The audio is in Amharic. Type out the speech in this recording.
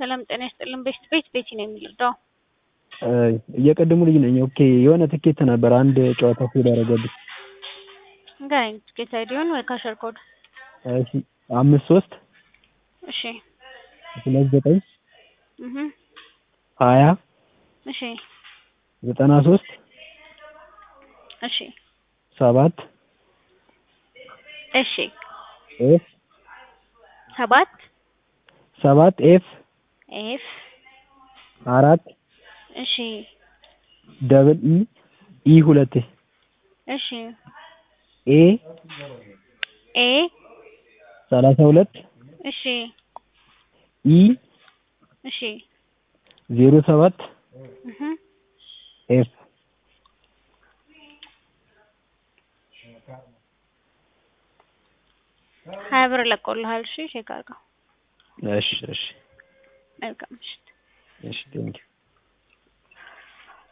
ሰላም ጤና ይስጥልን። ቤት ቤት ቤቲ ነው የሚልዳው እየቀድሙ ልጅ ነኝ። ኦኬ የሆነ ትኬት ነበር አንድ ጨዋታ ፌል ያደረገብኝ። ንገረኝ። ትኬት አይዲውን ወይ ካሸር ኮድ። እሺ አምስት ሶስት እሺ ሁለት ዘጠኝ እህ ሀያ እሺ ዘጠና ሶስት እሺ ሰባት እሺ ኤፍ ሰባት ሰባት ኤፍ ኤፍ አራት እሺ ደብል ኢ ኢ ሁለቴ እሺ ኤ ኤ ሰላሳ ሁለት እሺ ኢ እሺ ዜሮ ሰባት እህ ኤፍ ሀያ ብር ለቆልሃል። እሺ ቼክ አድርገው። እሺ እሺ መልካም ምሽት። እሺ ቴንኪው